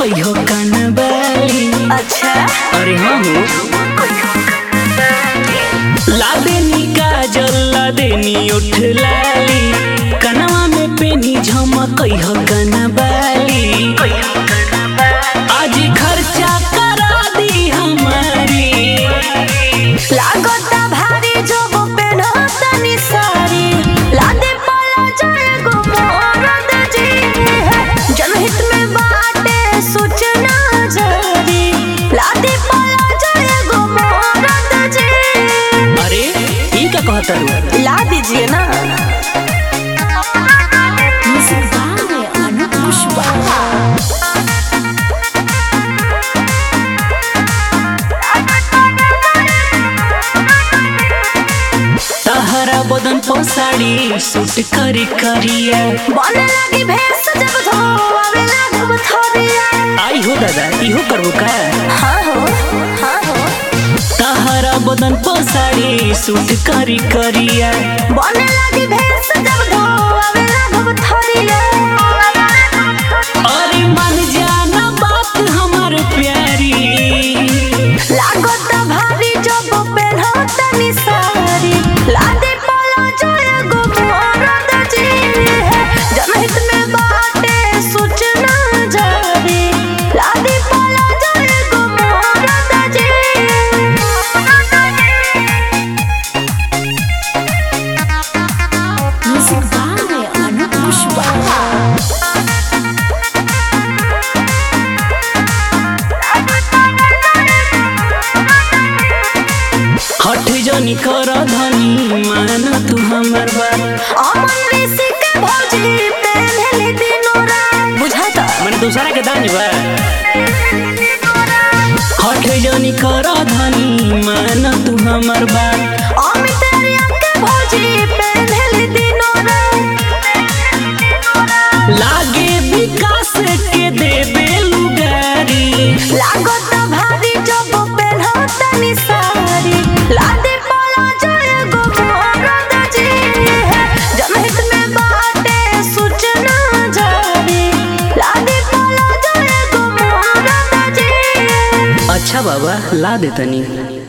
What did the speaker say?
कहियो कनबाली अच्छा अरे हाँ हो ला देनी काजल ला देनी उठ लाली कनवा में पेनी झमक कहियो कनबाली आज खर्चा करा दी हमारी लागता भारी जब पेनहतनी सारी लादे पला जाए गो मोरद जी जनहित में बाटे सूचना जारी लादे पला जाए गो मोरद जी अरे ई का कहता रू ला दीजिए ना तहरा बदन पर साड़ी सूट करी करिया बने लगी भैंस जब धोआवे लागब थोरिया आई हो दादा इहो करबो का हाँ हो हाँ हो तहरा बदन पर साड़ी सूट करी करिया बने लगी भैंस जब धोआवे लागब थोरिया अरे मन जाना बात हमार प्यारी लागत भारी जब पेन्हतनी सारी लादे पला जाए गो मोरद जी जनहित में बाटे सूचना जारी लादे पला जाए गो मोरद जी Music by Anup Pushpa. हठ जनी कर धनी मान तू हमर बात अमन ऋषि के भौजी पेन्हली दिनो रात बुझाता मन दूसरा के दानी बा हठ जनी कर धनी मान तू हमर बात अमित रिया के भौजी पेन्हली दिनो रात लागे विकास के देबे लुगारी लागत भारी जब पेन्हतनी सारी लादे पला जाए गो मोरद जी जनहित में बाटे सूचना जारी लादे पला जाए गो मोरद जी अच्छा बाबा ला देतनी